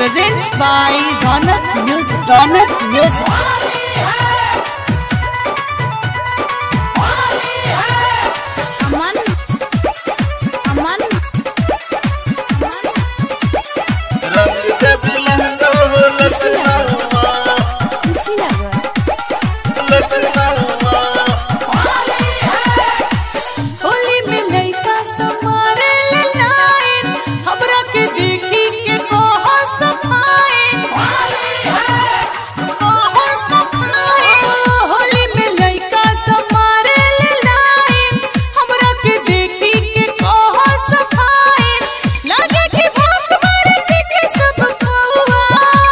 presents by Ronak Music. Ronak Music. अमन अमन रंग दे बिलंगा हो लसनावा खुशी लगे लसनावा होली में लइका समारे ले लाइन हमरा के देखी के कहो सफाइन कहो सफाइन होली में लइका समारे ले लाइन हमरा के देखी के कहो सफाइन लगे कि भूख मारे पीछे सब कौआ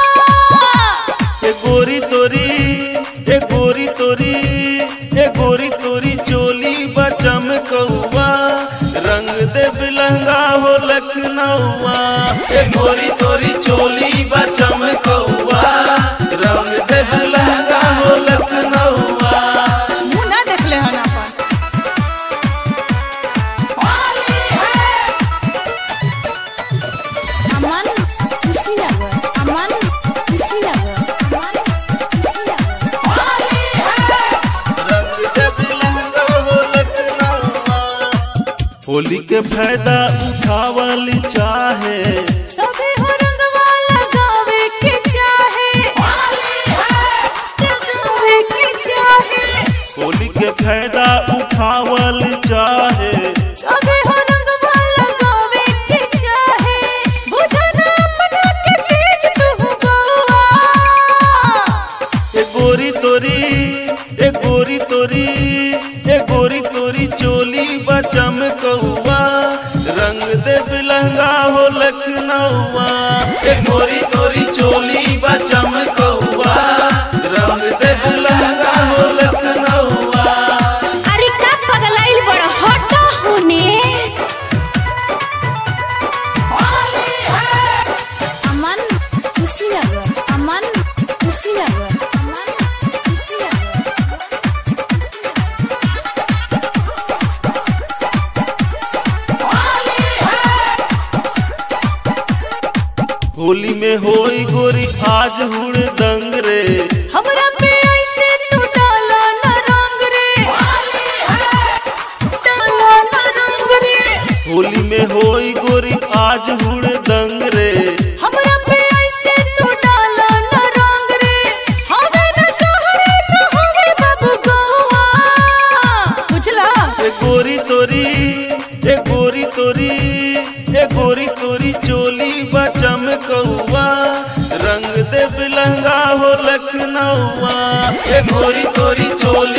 ए गोरी तोरी ए गोरी तोरी ए गोरी तोरी चोली बचम कौआ रंग दे बिलंगा हो लखनऊआ ए गोरी तोरी चोली बचम कौआ रंग दे बिलंगा हो लखनऊआ मुंह ना देखले हन अपन अमन खुशी लगे अमन खुशी लगे अमन खुशी लगे रंग दे बिलंगा हो लखनऊआ होली के फायदा उठावल चाहे सभी हो रंगवा लगावे के चाहे लगावे के चाहे होली के फायदा उठावल चाहे सभी हो रंगवा लगावे के चाहे बुझना अपना के तेज तू बउआ ए गोरी तोरी ए गोरी तोरी ए गोरी तोरी चोली बचम कौआ रंग दे बिलंगा हो लखनऊआ ए गोरी तोरी चोली बचम कौआ रंग दे बिलंगा हो लखनऊआ अरे का पगलाइल बड़ा हटा होने अमन खुशी लगे अमन खुशी लगे अमन खुशी लगे होली में होई गोरी आज हुड़ दंग रे हमरा पे ऐसे तू डाला ना रंग रे डाला ना रंग रे होली में होई गोरी आज हुड़ दंग रे हमरा पे ऐसे तू डाला ना रंग रे हवे ना शहरे तो हवे बाबू गोवा बुझला ए गोरी तोरी ए गोरी तोरी ए गोरी तोरी चोली बचम कौआ रंग दे बिलंगा हो लखनऊआ ए गोरी तोरी चोली